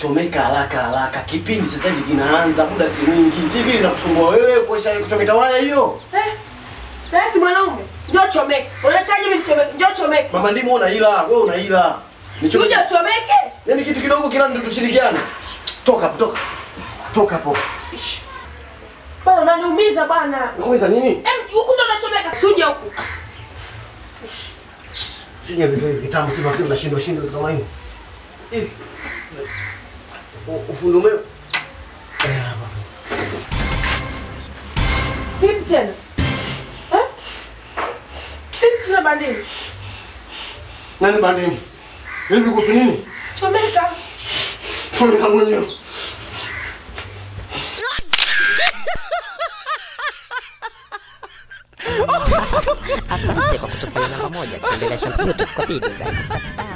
chomeka haraka haraka. Kipindi sasa hivi kinaanza, muda si mwingi. TV inakusumbua wewe kuosha kuchomeka waya hiyo. Eh? Nasi mwanaume, njoo chomeke. Unachaje mimi nichomeke? Njoo chomeke. Mama ndimo una hila, wewe una hila. Si uje uchomeke? Yaani kitu kidogo kila ndio tushirikiane. Toka hapo, toka. Toka hapo. Bwana unaniumiza bwana. Ngoja nini? Em, huku ndo unachomeka. Si uje huku. Sija vitu hivi kitambo si mafikiri unashindwa shindwa kama hivi. Hivi. U- Ufundi umeme. Eh, hapa. Vipi tena? Eh? Vipi tena bandini? Nani bandimu? Vipi kuhusu nini? Chomeka. Chomeka mwenyewe. Asante kwa kutupa namba moja. Tembelea Shampu YouTube kwa video zaidi. Subscribe.